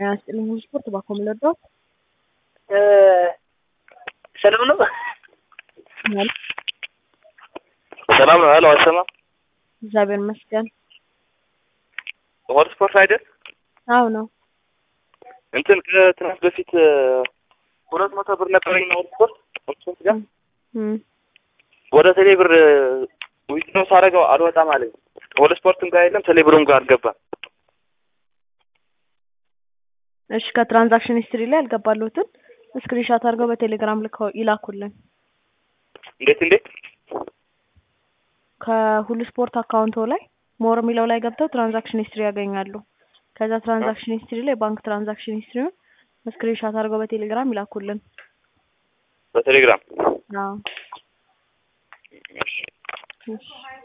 ጤና ይስጥልኝ ሁሉ ስፖርት ባኮ ምለዳው ሰላም ነው። ማለት ሰላም ነው። ሄሎ አይሰማም። እግዚአብሔር ይመስገን። ሆት ስፖርት አይደል? አዎ ነው። እንትን ከትናንት በፊት ሁለት መቶ ብር ነበረኝ ነው ሆት ስፖርት ሆት ጋር እም ወደ ቴሌ ብር ዊዝድሮው ሳደርገው አልወጣም አለኝ። ወደ ስፖርትም ጋር የለም ቴሌ ብሩም ጋር አልገባም። እሺ ከትራንዛክሽን ሂስትሪ ላይ ያልገባሉትን ስክሪንሾት አድርገው በቴሌግራም ልከው ይላኩልን። እንዴት እንዴት? ከሁሉ ስፖርት አካውንቶ ላይ ሞር የሚለው ላይ ገብተው ትራንዛክሽን ሂስትሪ ያገኛሉ። ከዛ ትራንዛክሽን ሂስትሪ ላይ ባንክ ትራንዛክሽን ሂስትሪውን ስክሪንሾት አድርገው በቴሌግራም ይላኩልን። በቴሌግራም አዎ እሺ